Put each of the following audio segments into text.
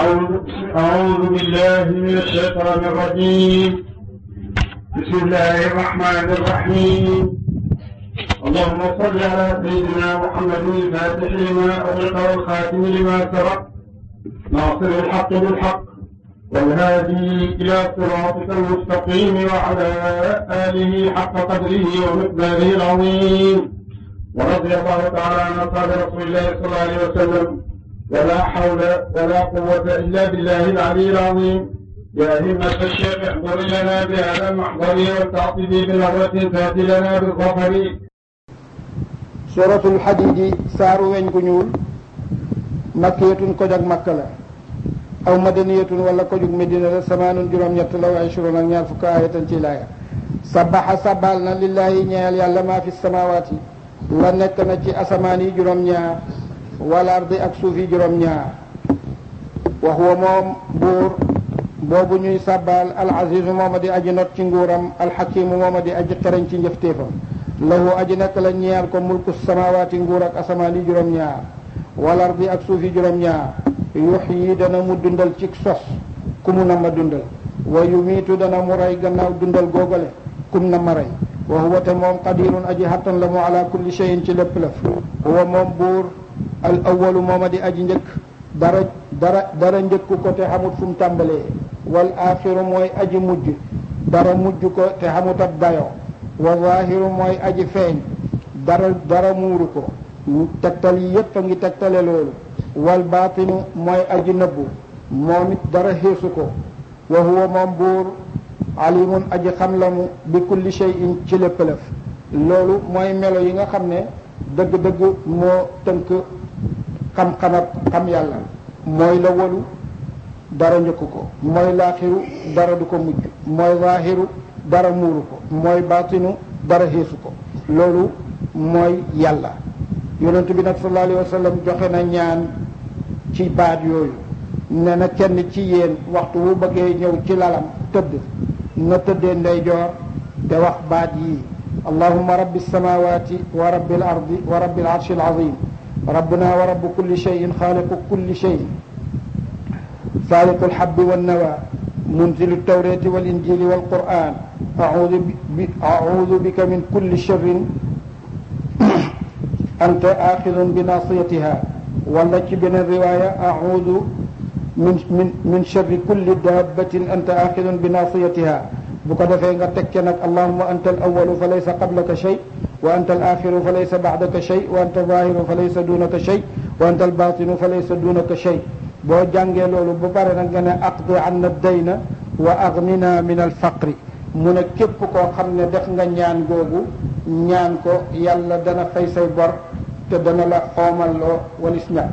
أعوذ أعوذ بالله من الشيطان الرجيم بسم الله الرحمن الرحيم اللهم صل على سيدنا محمد الفاتح لما أغلق والخاتم لما سبق ناصر الحق بالحق والهادي إلى صراطك المستقيم وعلى آله حق قدره ومقداره العظيم ورضي الله تعالى عن أصحاب رسول الله صلى الله عليه وسلم ولا حول ولا قوة إلا بالله العلي العظيم يا همة الشيخ احضر لنا بهذا المحضر والتعطيب بنظرة تأتي لنا بالظفر suratul xadiidi saaru weñ gu ñuul makkiyatun ko jag makka la aw madaniyatun wala ko jug medina la samaanun juróom-ñett la wa ishrun ak ñaar fukk ayatan ci laaya sabaxa sabal na lillaahi ñeel yàlla maa fi samawaati la nekk na ci asamaan yi juróom-ñaar wal ardi ak suuf yi juróom-ñaar wa huwa moom buur boobu ñuy sabal al azizu mooma di aji not ci nguuram alxakimu mooma di aji xereñ ci njëfteefam lahu aji nekk la ñeel ko mulku samawaati nguur ak asamaan yi juróom-ñaar wal ardi ak suuf yi juróom-ñaar yuxyi dana mu dundal ci sos ku mu na ma dundal wa yumiitu dana mu rey gannaaw dundal googale kum na ma rey wa huwa te moom qadirun aji xattan la mu ala kulli cheyin ci lépp lëf huwa moom buur al awalu mooma di aji njëkk dara dara dara njëkku ko te xamut fu mu tàmbalee wal axiru mooy aji mujj dara mujj ko te xamut ab dayoo wa zahiru mooy aji feeñ dara dara muuru ko tegtal yi yépp a ngi tegtale loolu wal baatinu mooy aji nëbbu moom it dara xeesu ko wa huwa moom buur alimun aji xam la mu bi kulli shay'in ci lépp lëf loolu mooy melo yi nga xam ne dëgg-dëgg moo tënk xam-xamab xam yàlla mooy la walu dara njëkku ko mooy laaxiru dara du ko mujj mooy zaahiru dara muuru ko mooy baatinu dara xeesu ko loolu mooy yàlla yonent bi nag sallallahu alayhi wa sallam joxe na ñaan ci baat yooyu ne na kenn ci yéen waxtu wu bëggee ñëw ci lalam tëdd na tëddee ndeyjoor te wax baat yii allahuma rabbi samawati wa rabbi al ardi wa rabbi al arshi al azim rabbuna wa rabbu kulli cheyin xaaliqu kulli cheyin faaliqu alhabbi wannawa munzilu altawrati walinjili walquran audu bi audu bika min kulli sharrin anta axidun bi nasiyatiha wala ci beneen riwaya audu min min min sharri kulli dabbatin anta axidun bi nasiyatiha bu ko defee nga teg ca nag allahuma anta al awalu fa laysa qablaka shay wa anta al axiru fa laysa baadaka shay wa anta zahiru fa laysa dunaka shay wa anta al batinu fa laysa dunaka shay boo jàngee loolu ba pare nag nga ne aqdi anna dayna wa aghnina min al faqri mu ne képp koo xam ne def nga ñaan googu ñaan ko yàlla dana fay say bor te dana la xoomal loo walis ñàkk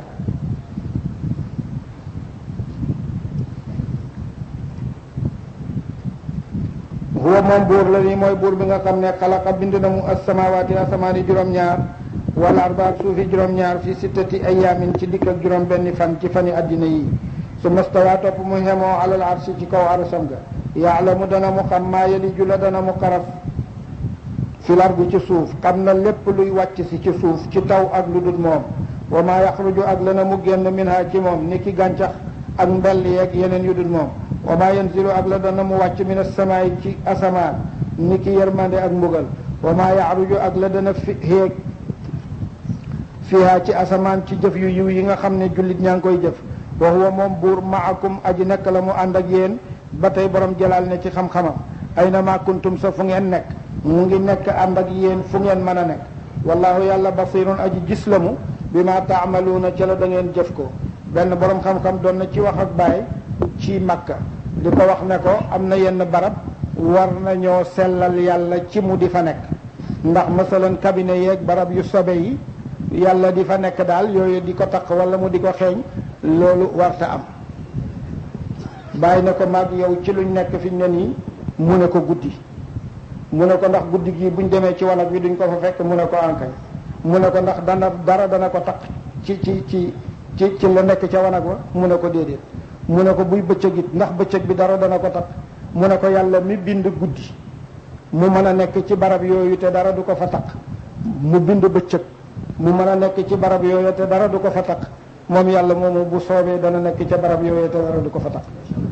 huwa moom buur la nii mooy buur bi nga xam ne xalaqa bind na mu asamawaati asamaani juróom-ñaar wal arda ak suufi juróom-ñaar fi sittati ayaamin ci dikk ak juróom benni fan ci fani addina yi su mastawaa topp mu xemoo alal arsi ci kaw arasam ga yaalamu dana mu xam maa yaliju la dana mu xaraf fil ardi ci suuf xam na lépp luy wàcc si ci suuf ci taw ak lu dul moom wa maa yaxruju ak la na mu génn minha ci moom ni ki gàncax ak mbell yeeg yeneen yu dul moom wa maa yanzilu ak la dana mu wàcc min asamaay ci asamaan ni ki yërmande ak mbugal wa maa yaxruju ak la dana fi xéeg fiha ci asamaan ci jëf yu yiw yi nga xam ne jullit ñaa ngi koy jëf wa huwa moom buur maakum aji nekk la mu ànd ak yéen ba tey borom jalaal ne ci xam-xamam ayna ma kuntum sa fu ngeen nekk mu ngi nekk ànd ak yéen fu ngeen mën a nekk wallahu yàlla basirun aji gis la mu bi ma taamaluuna ca la da ngeen jëf ko benn borom xam-xam doon na ci wax ak baay ci makka di ko wax ne ko am na yenn barab war nañoo sellal yàlla ci mu di fa nekk ndax masalan cabinet yeeg barab yu sobe yi yàlla di fa nekk daal yooyu di ko taq wala mu di ko xeeñ loolu warta am bàyyi ne ko mag yow ci luñ nekk fi ne nii mu ne ko guddi mu ne ko ndax guddi gii buñ demee ci wanag bi duñ ko fa fekk mu ne ko ankay mu ne ko ndax dana dara dana ko taq ci ci ci ci ci la nekk ca wanag wa mu ne ko déedéet mu ne ko buy bëccëg it ndax bëccëg bi dara dana ko taq mu ne ko yàlla mi bind guddi mu mën a nekk ci barab yooyu te dara du ko fa taq mu bind bëccëg mu mën a nekk ci barab yooyu te dara du ko fa taq moom yàlla moomu bu soobee dana nekk ca barab yooyee te dara du ko fa tax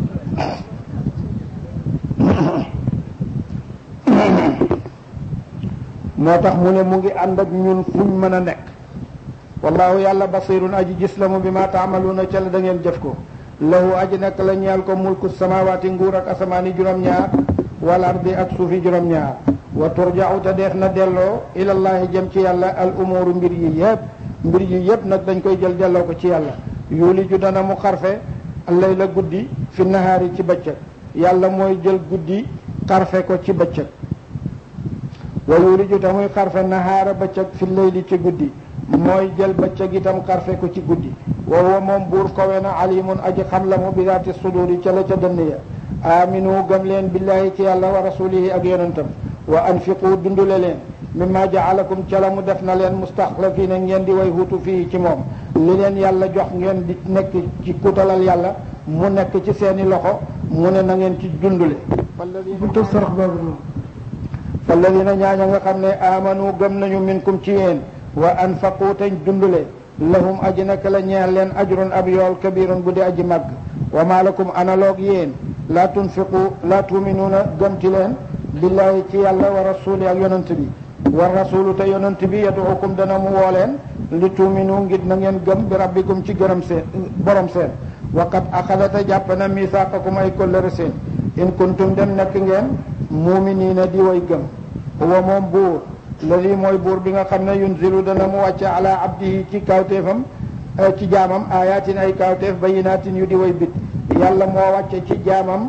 moo tax mu ne mu ngi ànd ak ñun fuñ mën a nekk wallahu yàlla basirun aji gis la mu bi ma taamaluuna ca la da ngeen jëf ko lahu aji nekk la ñeel ko mulku samawaati nguur ak asamaani juróom-ñaar wal ardi ak suufi juróom-ñaar wa turja'u te def na delloo ilallahi jëm ci yàlla al umuru mbir yi yëpp mbir yi yëpp nag dañ koy jël delloo ko ci yàlla yuuli ju dana mu xarfe allay la guddi fi nahaari ci bëccëg yàlla mooy jël guddi xarfe ko ci bëccëg wa yuuli ju te muy xarfe nahaara bëccëg fi layli ci guddi mooy jël bëccëg itam xarfe ko ci guddi wa huwa moom buur kowe na alimun aji xam la mu bi daati suduri ca la ca dënn ya aminu gëm leen billahi ci yàlla wa rasulihi ak yonentam wa anfiqu dundule leen mimma jaalakum ca la mu def na leen mustaxlafina ngeen di way hutu fii ci moom li leen yàlla jox ngeen di nekk ci kutalal yàlla mu nekk ci seeni loxo mu ne na ngeen ci dundule buntu sarax boobu noonu falladina ñaaña nga xam ne amanu gëm nañu minkum ci yéen wa anfaqu tañ dundule lahum aji nekk la ñeel leen ajrun ab yool kabirun bu di aji màgg wa ma lakum analoog yéen laa tunfiqu laa tuminuuna gëmti leen billahi ci yàlla wa rasuli ak yonent bi wa rasulu te yonent bi yaduukum dana mu woo leen li tuuminu ngir na ngeen gëm bi rabbikum ci gërëm seen borom seen waqad axadata jàpp na misaaqakum ay kollëre seen in kuntum dem nekk ngeen muuminiina di way gëm huwa moom buur la lii mooy buur bi nga xam ne yunzilu dana mu wàcce ala abdihi ci kawteefam ci jaamam ayatin ay kawteef bayinaatin yu di way bit yàlla moo wàcce ci jaamam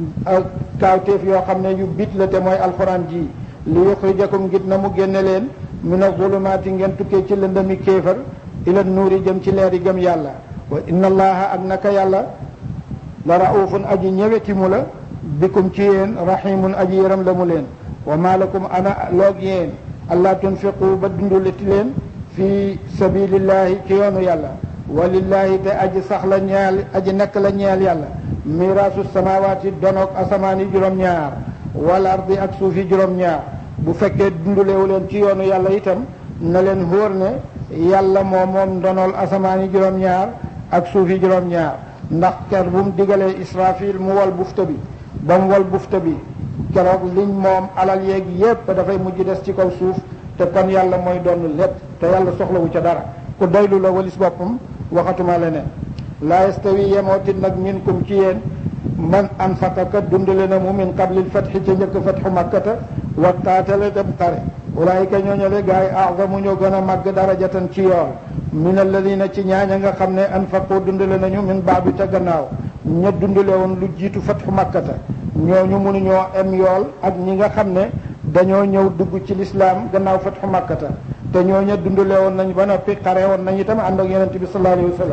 kawteef yoo xam ne yu bit la te mooy alxuraan ji li yuxrijakum ngir na mu génne leen min azulumaati ngeen tukkee ci lëndami kéefar ila nuuri jëm ci leeri gëm yàlla wa inna allaha ak naka yàlla la raufun aji ñëweti mu la bikum ci yéen rahimun aji yëram la mu leen wa ma lakum ana loog yéen allah tunfiqu ba dunduleti leen fi sabilillahi ci yoonu yàlla walillahi te aji sax la ñeel aji nekk la ñeel yàlla miraasu samawaati donoog asamaani juróom-ñaar wal ardi ak suufi juróom-ñaar bu fekkee dundulewu leen ci yoonu yàlla itam na leen hóor ne yàlla moo moom ndonool asamaani juróom-ñaar ak suufi juróom-ñaar ndax ker bu mu digalee israfil mu wal bufta bi ba mu wal bufta bi keroog liñ moom alal yeeg yépp dafay mujj des ci kaw suuf te kon yàlla mooy doon lépp te yàlla soxlawu ca dara ku doylu la walis boppam waxatuma leneen laa yastawi yemootit nag minkum ci yéen man anfaqa ka dundale na mu min qablil fatxi ca njëkk fatxu makkata wa qaatala dem xare ulaayika ñooñale gaa yi azamu ñoo gën a màgg darajatan ci yool min alladina ci ñaaña nga xam ne anfaqu dundale nañu min baadu ca gannaaw ña dundale woon lu jiitu fatxu makkata ñooñu mënuñoo em yool ak ñi nga xam ne dañoo ñëw dugg ci lislaam gannaaw fatxu makkata te ñooña dundale woon nañ ba noppi xare woon nañ itam ànd ak yonente bi sallallahu alayhi wa sallam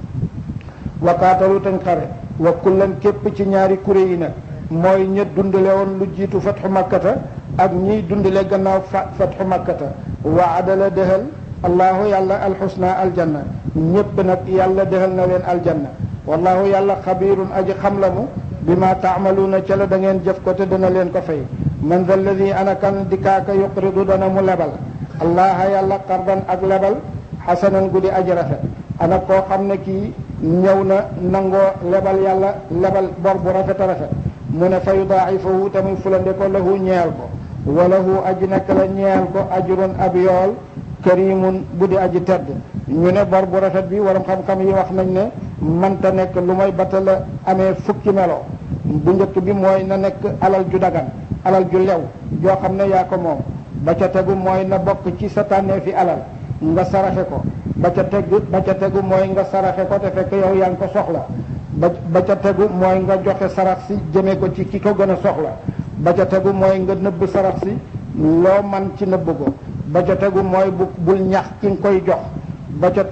wa qaatalu tañ xare wa kullan képp ci ñaari kuré yi nag mooy ña dundale woon lu jiitu fatxu makkata ak ñiy dundale gannaaw fa fatxu makkata wa adala dëhal allahu yàlla alxusna aljanna ñépp nag yàlla dëhal na leen aljanna wallahu yàlla xabirun aji xam la mu bi ma taamaluuna ca la da ngeen jëf ko te dana leen ko fay man da alladi ana kan dikaaka yuqridu dana mu lebal allaha yàlla qardan ak lebal xasanan guddi aji rafet ana koo xam ne kii ñëw na nangoo lebal yàlla lebal bor bu rafet a rafet mu ne fa yudaa'ifahu tamuy fulande ko lahu ñeel ko wa lahu aji nekk la ñeel ko ajrun ab yool karimun bu di aji tedd ñu ne bor bu rafet bi waram xam-xam yi wax nañ ne manta nekk lu may bata la amee fukki melo bu njëkk bi mooy na nekk alal ju dagan alal ju lew joo xam ne yaa ko moom ba ca tegu mooy na bokk ci sa tànnee fi alal nga saraxe ko ba ca tegu ba ca tegu mooy nga saraxe ko te fekk yow yaa ngi ko soxla ba ba ca tegu mooy nga joxe sarax si jëmee ko ci ki ko gën a soxla ba ca tegu mooy nga nëbb sarax si loo man ci nëbb ko ba ca tegu mooy bu bul ñax ki nga koy jox ba ca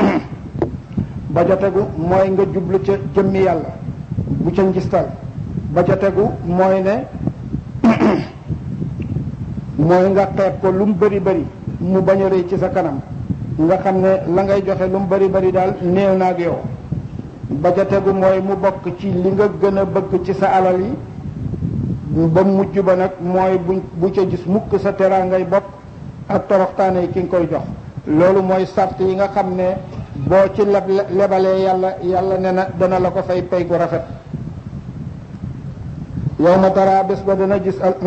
ba ca tegu mooy nga jublu ca jëmmi yàlla bu ca njistal ba ca tegu mooy ne mooy nga xeeb ko lu mu bëri bëri mu bañ a rëy ci sa kanam nga xam ne la ngay joxe lu mu bëri bëri daal néew na ak yow ba ca tegu mooy mu bokk ci li nga gën a bëgg ci sa alal yi ba mujj ba nag mooy bu bu ca gis mukk sa teraa ngay bopp ak toroxtaane yi ki nga koy jox loolu mooy sart yi nga xam ne boo ci leb lebalee yàlla yàlla ne na dana la ko fay pay gu rafet yow ma tara bés ba dana gis al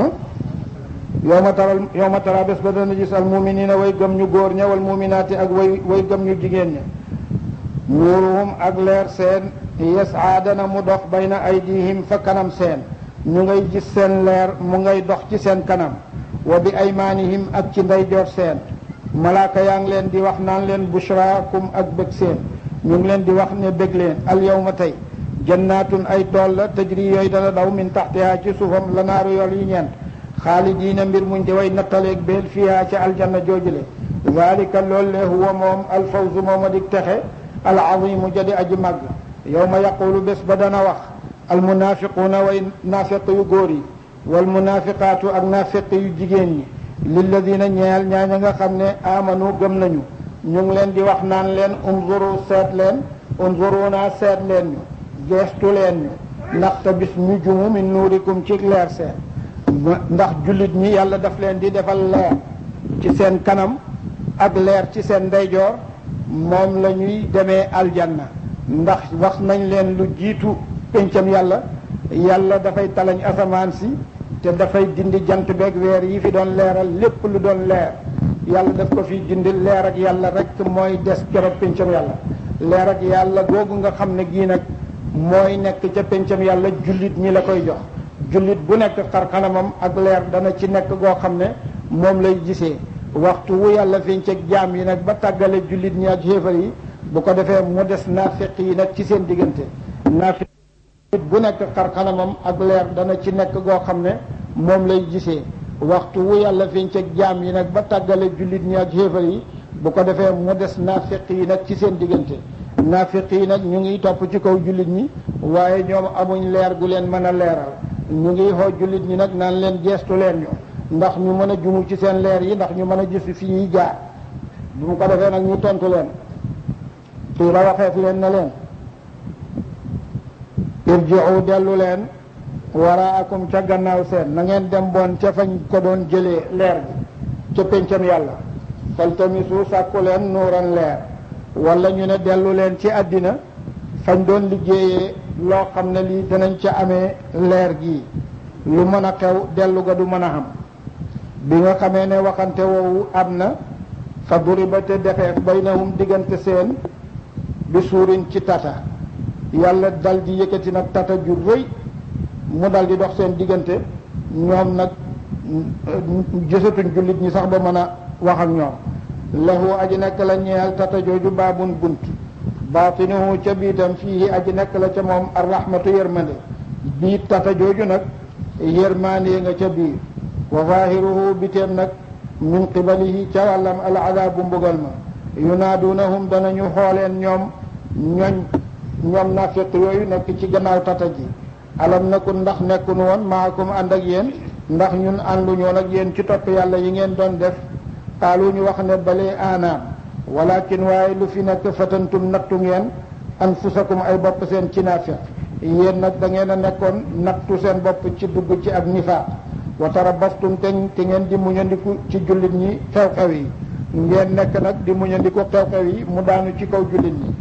yow ma taral yow ma tara bés ba dana gis al muminina way gëm ñu góor ña wal muminaati ak way way gëm ñu jigéen ña nuuruhum ak leer seen yasaa dana mu dox bayna aydihim fa kanam seen ñu ngay gis seen leer mu ngay dox ci seen kanam wa bi aymaanihim ak ci ndeyjoor seen malaaka yaa ngi leen di wax naan leen bushraakum ak bëgg seen ñu ngi leen di wax ne bëgg leen al yawma tey jannaatun ay tool la tajri yooyu dana daw min taxtihaa ci suufam la naaru yool yi ñeent xaalidiina mbir muñ di way nattaleeg beel fiihaa ca aljanna joojule zalika loolu le huwa moom alfawzu moom a dig texe alazimu jadi aji màgg yawma yaqulu bés ba dana wax almunafiquuna way naafiq yu góor yi walmunafiqaatu ak naafiq yu jigéen ñi lilladina ñeel ñaaña nga xam ne amanu gëm nañu ñu ngi leen di wax naan leen unzuru seet leen unzuruna seet leen ñu geestu leen ñu ndaxte bis ñu jumu min nuurikum ci leer seen ndax jullit ñi yàlla daf leen di defal leer ci seen kanam ak leer ci seen ndeyjoor moom la ñuy demee aljanna ndax wax nañ leen lu jiitu péncam yàlla yàlla dafay talañ asamaan si te dafay dindi jant beeg weer yi fi doon leeral lépp lu doon leer yàlla daf ko fi dindi leer ak yàlla rek mooy des keroog péncam yàlla leer ak yàlla googu nga xam ne gii nag mooy nekk ca péncam yàlla jullit ñi la koy jox jullit bu nekk xar kanamam ak leer dana ci nekk goo xam ne moom lay gisee waxtu wu yàlla fiñ ci jaam yi nag ba tàggale jullit ñi ak xéefar yi bu ko defee mu des naafiq yi nag ci seen diggante naafiq bu nekk xar kanamam ak leer dana ci nekk goo xam ne moom lay gisee waxtu wu yàlla fiñ ci jaam yi nag ba tàggale jullit ñi ak xéefar yi bu ko defee mu des naafiq yi nag ci seen diggante naafiq yi nag ñu ngi topp ci kaw jullit ñi waaye ñoom amuñ leer gu leen mën a leeral ñu ngi xoo jullit ñi nag naan leen geestu leen ñu ndax ñu mën a jumu ci seen leer yi ndax ñu mën a gis fi ñuy jaar bu mu ko defee nag ñu tontu leen xiila waxeef leen ne leen irji'u dellu leen waraakum ca gannaaw seen na ngeen dem boon ca fañ ko doon jëlee leer gi ca péncam yàlla faltamisu sàkku leen nuuran leer wala ñu ne dellu leen ci àddina fañ doon liggéeyee loo xam ne lii danañ ca amee leer gi lu mën a xew dellu ga du mën a xam bi nga xamee ne waxante woowu am na fa duriba te defeef baynahum diggante seen bi suurin ci tata yàlla dal di yëkkati nag tata ju rëy mu dal di dox seen diggante ñoom nag gisatuñ jullit ñi sax ba mën a wax ak ñoom lahu aji nekk la ñeel tata jooju baabun bunt baatinuhu ca biitam fii aji nekk la ca moom arrahmatu yërmande biit tata jooju nag yërmande nga ca biir wa zahiruhu biteem nag min qibalihi ca wàllam al adabu mbugal ma yunaadunahum danañu xooleen ñoom ñoñ ñoom nafiq yooyu nekk ci gannaaw tata ji alam nakun ndax nekkunu woon maakum ànd ak yéen ndax ñun ànduñoon ak yéen ci topp yàlla yi ngeen doon def xaalu ñu wax ne balee aanaam walakin waaye lu fi nekk fatantum nattu ngeen anfusakum ay bopp seen ci naafiq yéen nag da ngeen a nekkoon nattu seen bopp ci dugg ci ak nifaaq wa tarabastum te te ngeen di muñandiku ci jullit ñi xew-xew yi ngeen nekk nag di muñandiku xew-xew yi mu daanu ci kaw jullit ñi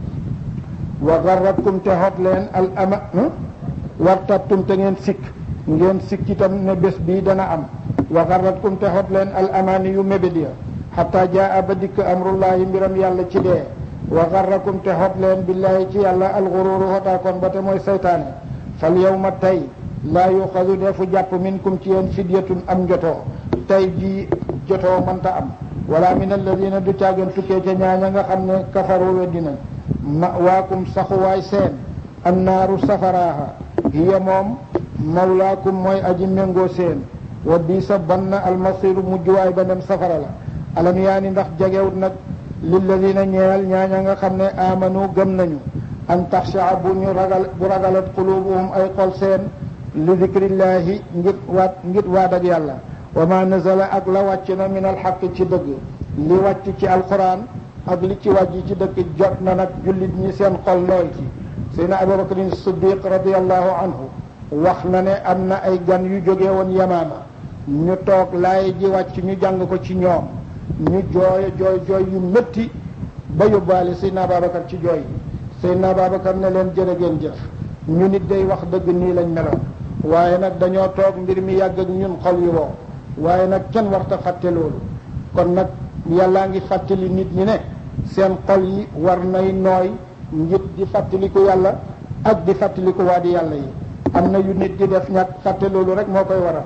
wa garratkum te xot leen al ama wartabtum te ngeen sikk ngeen sikk itam ne bés bii dana am wa garratkum te xot leen al amaani yu mébét ya xataa jaa ba dikk amrullahi mbiram yàlla ci dee wa garrakum te xot leen billaahi ci yàlla alxuruuru xotaakoon ba te mooy saytaane fal yawma tey laa yuxadu defu jàpp minkum ci yéen fidyatun am njotoo tey jii jotoo mënta am wala min alladina du caagen tukkee ca ñaaña nga xam ne kafaru weddi nañ ma waakum saxuwaay seen annaaru safaraaha hiya moom mawlaakum mooy aji méngoo seen wa bii sa ban na almasiru mujjuwaay ba dem safara la alam yaani ndax jegewut nag lilladina ñeel ñaaña nga xam ne amanu gëm nañu an taxshaa bu ñu ragal bu ragalat qulubuhum ay xol seen li dikrillaahi ngir waat ngir waat ak yàlla wa ma nazala ak la wàcc na min alxaq ci dëgg li wàcc ci alquran ak li ci wàcc ci dëgg jot na nag jullit ñi seen xol nooy ci seydna abubakrin siddiq radiallahu anhu wax na ne am na ay gan yu jóge woon yamaama ñu toog laay ji wàcc ñu jàng ko ci ñoom ñu jooy jooy jooy yu métti ba yóbbaale Seydina Babacar ci jooy Seydina Babacar ne leen jërë ngeen jëf ñu nit day wax dëgg nii lañ meloon waaye nag dañoo toog mbir mi yàgg ak ñun xol yi woo waaye nag kenn warta fàtte loolu kon nag yàllaa ngi fàttali nit ñi ne seen xol yi war nay nooy ngir di fàttaliku yàlla ak di fàttaliku waa di yàlla yi am na yu nit di def ñàkk fàtte loolu rek moo koy waral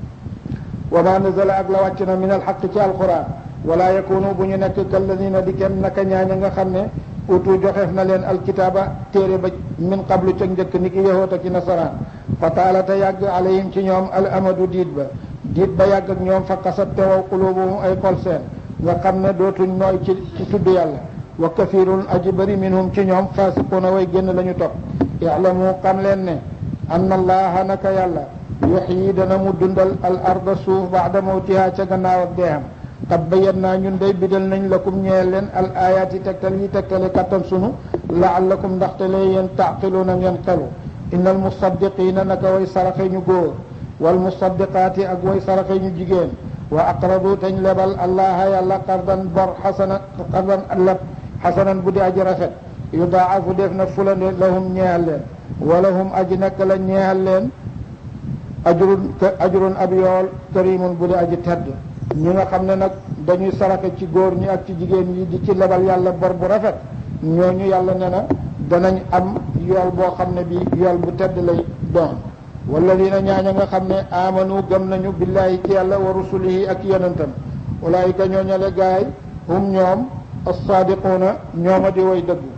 wa ma nazala ak la wàcc na min alxaq ci alquran wala yakunu bu ñu nekk kalladina di kenn naka ñaaña nga xam ne utu joxeef na leen alkitaaba téere ba min qablu ca njëkk ni ki yahoot ak i nasaraan fa taalata yàgg alayhim ci ñoom al amadu diit ba diit ba yàgg ak ñoom fa kasat tewaw qulubuhum ay xol seen nga xam ne dootuñ nooy ci ci tudd yàlla wa kafirun aji bëri minhum ci ñoom fasiquna way génn la ñu topp ilamu xam leen ne anna allaha naka yàlla yuxyi dana mu dundal al arda suuf baada mawtiha ca gannaaw ak deexam qad bayyannaa ñun day bidal nañ lakum ñeel leen al ayaati tegtal yi tegtale kattan sunu laallakum ndaxte lee yéen taaqiluuna ngeen xelu inna al musaddiqiina naka way saraxe ñu góor wal musaddiqaati ak way saraxe ñu jigéen wa aqradu tañ lebal allaha yàlla qardan bor xasana qardan leb xasanan bu di aji rafet yudaafu def na fulande lahum ñeexal leen walahum aji nekk la ñeexal leen ajrun ajrun ab yool karimun bu di aji tedd ñi nga xam ne nag dañuy saraxe ci góor ñi ak ci jigéen ñi di ci lebal yàlla bor bu rafet ñooñu yàlla ne na danañ am yool boo xam ne bi yool bu tedd lay doon walladina ñaaña nga xam ne amanu gëm nañu billahi ci yàlla wa rusulihi ak yonentam ulaayika ñooñale gaay hum ñoom as-saadiquuna ñooma di way dëggu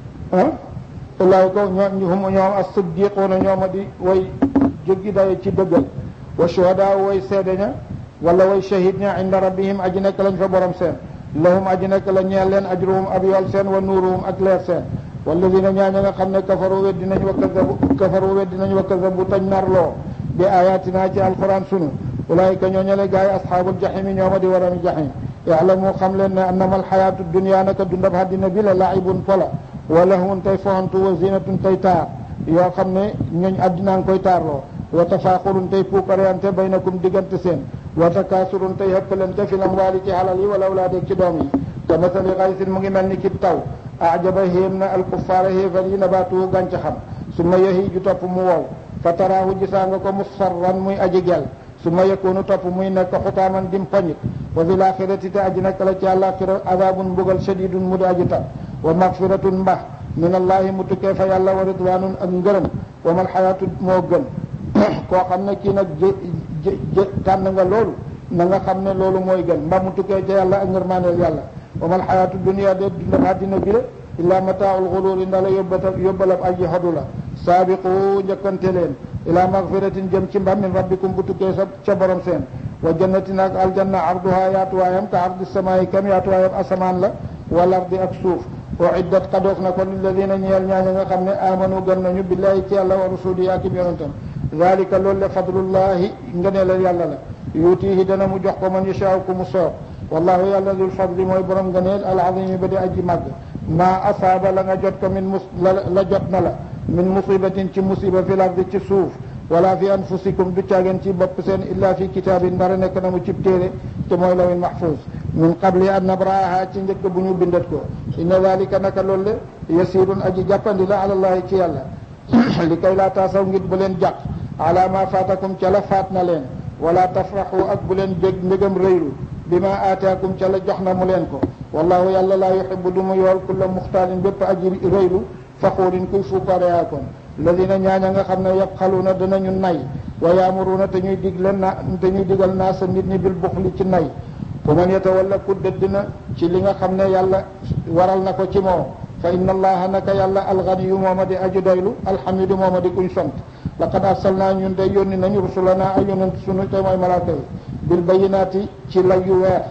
ah ulaayika ñoo hum ñoom as-siddiquuna ñooma di way jéggi daye ci dëggal wa shuhadaa way seede ña wala way shahid ña inda rabbihim aji nekk lañ fa borom seen lahum aji nekk la ñeel leen ajruhum ab yool seen wa nuuruhum ak leer seen walladina ñaaña nga xam ne kafaru weddi nañ wa kazabu kafaru weddi nañ wa kazabu tañ narloo bi ayatina ci alquran sunu ulaayika ñooñale gaay asxaabul jaximi ñooma di warami jaxim yaalamu xam leen ne annama alxayaatu dunia naka dundab àddina bi la laibun pola wa lahwun tey fohantu wa zinatun tey taar yoo xam ne ñooñ àddinaa ngi koy taarloo wa tafaaxurun tey puukareante baynakum diggante seen wa takaasurun tey hëppalante fi lamwaali ci xalal yi wala awlaade ci doom yi ka masali xaysin mu ngi mel ni ki taw ajaba xéem na alkuffaara xéefar yi nabaatuhu gàncaxam su ma yehi ju topp mu wow fa taraahu gisaa nga ko musfarran muy aji gel su ma yakunu topp muy nekk xutaaman dim poñit wa fi laaxirati te aji nekk la ci àllaaxira azabun mbugal shadidun mu di aji tar wa magfiratun mbax min allahi mu tukkee fa yàlla wa ridwanun ak ngërëm wa mal xayaatu moo gën koo xam ne kii nag jë jë tànn nga loolu na nga xam ne loolu mooy gën mba mu tukkee ca yàlla ak ngërmaaneel yàlla wa mal xayaatu dunia de dundam àddina bi la illa mataaul xuluuri nda la yóbbata yóbbalab aji xodu la saabiqu njëkkante leen ila magfiratin jëm ci mbam min rabbikum bu tukkee sa ca borom seen wa jannatin ak aljanna arduha yaatuwaayam ka ardi samaayi kam yaatuwaayam asamaan la wal ardi ak suuf uiddat xadoof na ko lilladina ñeel ñaaña nga xam ne amanu gëm nañu billahi ci yàlla wa rasuli ak yonentam dalika loolu le fadlullahi ngëneelal yàlla la yuutihi dana mu jox ko man yashaa ku mu soob wallahu yàlla dul fadli mooy borom ngëneel al azimi ba di aji màgg maa asaaba la nga jot ko min mus la jot na la min musibatin ci musiba fi lardi ci suuf wala fi anfusikum du caageen ci bopp seen illa fi kitaabin ndara nekk na mu cib téere te mooy lawin mahfuz min qabli an nabraaha ci njëkk bu ñu bindat ko inna dalika naka loolu le yasirun aji jàppandi la alallahi ci yàlla li kay laa taasaw ngir bu leen jàq ala ma faatakum ca la faat na leen wala tafraxu ak bu leen bég mbégam rëylu bi ma aataakum ca la jox na mu leen ko wallahu yàlla laa yuxibu du mu yool kulla muxtaalin bépp aji rëylu faxuurin kuy fuukareyaa kon ladina ñaaña nga xam ne yabxaluuna danañu nay wa yaamuruuna te ñuy digle na te ñuy digal naa sa nit ñi bil buxli ci nay fa man yatawalla ku dëdd na ci li nga xam ne yàlla waral na ko ci moom fa inna allaha naka yàlla alganiyu mooma di aju doylu alxamidu mooma di kuñ sant laqad arsalnaa ñun de yónni nañu rusulana ay yonent sunu te mooy malaaka yi bil bayinaati ci lay yu weex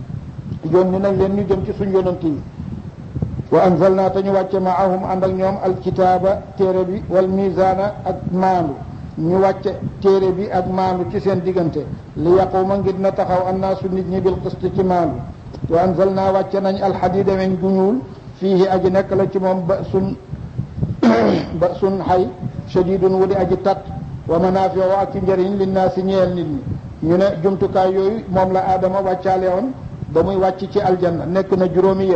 yónni nañ leen ñu jëm ci suñ yonent yi wa anzalna te ñu wàcce maahum ànd ak ñoom alkitaaba téere bi wal misaana ak maandu ñu wàcce téere bi ak maandu ci seen diggante li yaquma ngir na taxaw annaasu nit ñi bil qist ci maandu wa anzalna wàcce nañ alxadida weñ gu ñuul fiihi aji nekk la ci moom ba sun ba sun xay shadidun wu di aji tat wa manaafiu ak ci njëriñ linnaasi ñeel nit ñi ñu ne jumtukaay yooyu moom la aadama wàccaale woon ba muy wàcc ci aljanna nekk na juróomi yëf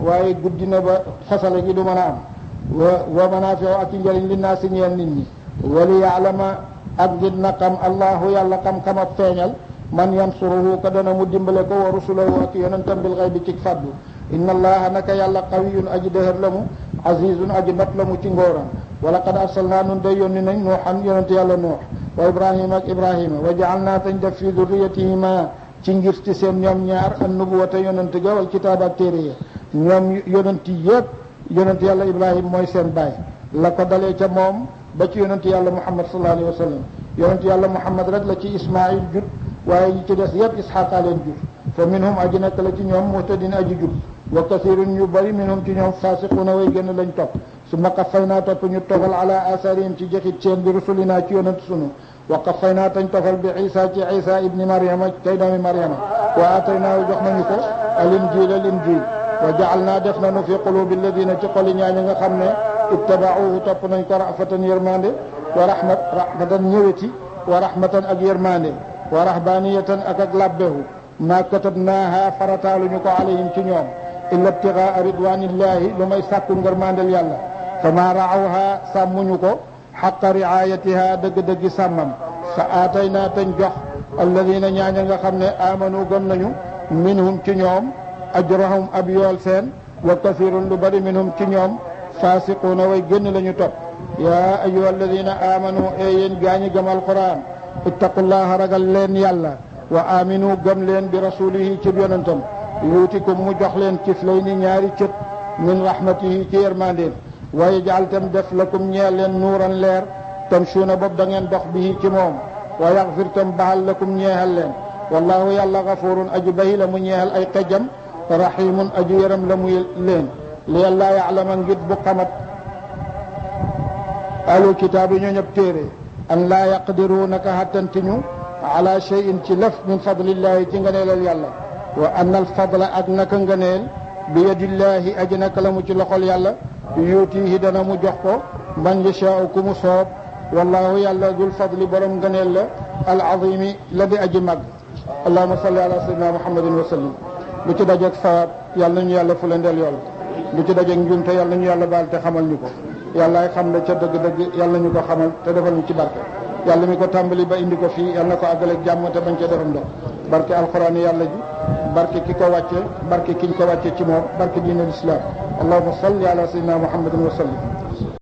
waaye guddi na ba fasale gi du mën a am wa wa manaafiu ak i njëriñ li naa si ñeel nit ñi wali yaalama ak ngir na xam allahu yàlla xam-xam ak feeñal man yansuruhu ka dana mu dimbale ko wa rusulahu ak yonentam bil xaybi ci faddu inna allaha naka yàlla qawiyun aji dëhër la mu azizun aji not la mu ci ngóoram wa laqad arsalnaa nun day yónni nañ nuuxan yonent yàlla nuux wa ibrahima ak ibrahima wa jaalnaa tañ def fi durriyatihima ci ngir ci seen ñoom ñaar an nubuwata yonent ga wal kitaab ak téere ya ñoom yonent yëpp yonent yàlla ibrahima mooy seen baay la ko dalee ca moom ba ci yonent yàlla muhammad sallallahu alayhi wa sallam yonent yàlla muhammad rek la ci ismail jut waaye ñi ci des yëpp isxaqa leen jur fa minhum aji nekk la ci ñoom muhtadin aji jub wa kasirun ñu bari minhum ci ñoom fasiquna way gën lañ topp su ma qafay naa topp ñu tofal ala asarihim ci jëxit seen bi rusulina ci yonent sunu wa qafay naa tañ tofal bi isa ci isa ibni mariama kay doomi mariama wa ataynaahu jox nañu ko al injil al injil wa jaal naa def nañu fi qulubi alladina ci xoli ñaaña nga xam ne ittabauhu topp nañ ko rafatan yërmande wa rahmat rahmatan ñëweti wa rahmatan ak yërmande wa rahbaniyatan ak ak labbehu ma katabnaaha farataaluñu ko alayhim ci ñoom illa ibtigaa ridwanillahi lu may sàkku ngërmandel yàlla fa ma raawha sàmmuñu ko xaqa riayatiha dëgg-dëggi sàmmam fa aataynaa tañ jox alladina ñaaña nga xam ne amanu gëm nañu minhum ci ñoom ajrahum ab yool seen wa kasirun lu bari minhum ci ñoom fasiquuna way génn la ñu topp yaa ayuha alladina amanu e yéen gaañi gëm alquran ittaqullaha ragal leen yàlla wa aminu gëm leen bi rasulihi ci yonentam yuutikum mu jox leen kiflay ni ñaari cët min rahmatihi ci yërmandeen wa yajal tam def lakum ñeel leen nuuran leer tamshuuna boobu da ngeen dox bihi ci moom wa yaxfir tam bahal lakum ñeexal leen wallahu yàlla gafurun aju bahi la mu ñeexal ay xejam rahimun aju yëram la muy leen li yàlla yaalama ngir bu xamat alu kitaab yi ñoo ñëpp téere an laa yaqdiru naka xattantiñu ala cheyin ci lëf min fadlillahi ci ngëneelal yàlla wa anna al fadla ak naka ngëneel bi yadillahi aji naka la mu ci loxol yàlla yuutihi dana mu jox ko man yashaau ku mu soob wallahu yàlla dul fadli borom ngëneel la al azimi la di aji mag allahuma salli ala sayyidina muhammadin wa sallim lu ci dajeeg sawaab yàlla nañu yàlla fulendeel yool lu ci dajeeg njuumte yàlla nañu yàlla baal te xamal ñu ko yàllaay xam ne ca dëgg-dëgg yàlla ñu ko xamal te defal ñu ci barke yàlla mi ko tàmbali ba indi ko fii yàlla na ko àggaleeg jàmm te bañ cee defam ndox barke alquran yàlla ji barke ki ko wàcce barke kiñ ko wàcce ci moom barke diine l'islam allahuma salli ala sayyidina muhammadin wa sallim